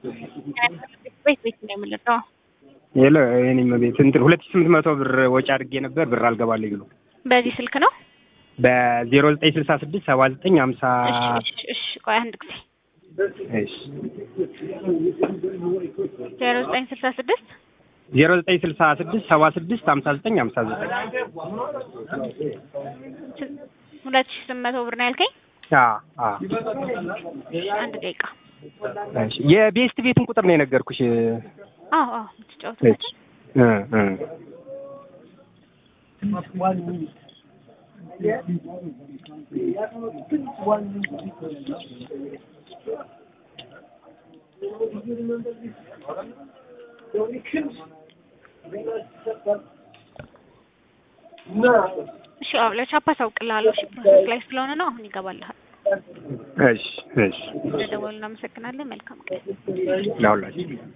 ቤት ቤት ነው የምንለው። የለ የኔም ቤት እንትን ሁለት ሺህ ስምንት መቶ ብር ወጪ አድርጌ ነበር ብር አልገባልኝ ብሎ በዚህ ስልክ ነው። በዜሮ ዘጠኝ ስልሳ ስድስት ሰባ ዘጠኝ ሀምሳ እሺ እሺ እሺ፣ ቆይ አንድ ጊዜ እሺ ዜሮ ዘጠኝ ስልሳ ስድስት ዜሮ ዘጠኝ ስልሳ ስድስት ሰባ ስድስት ሀምሳ ዘጠኝ ሀምሳ ዘጠኝ ሁለት ሺህ ስምንት መቶ ብር ነው ያልከኝ። አዎ አዎ አንድ ደቂቃ። እሺ የቤስት ቤትን ቁጥር ነው የነገርኩሽ። አዎ አዎ፣ የምትጫወትበት እሺ እ እ እሺ፣ አዎ ለቻፓ አሳውቅልሃለሁ። እሺ፣ ፕሮሰስ ላይ ስለሆነ ነው። አሁን ይገባልሃል። እሺ እሺ ስለደወሉ እናመሰግናለን። መልካም ቀን። ለሁላችሁ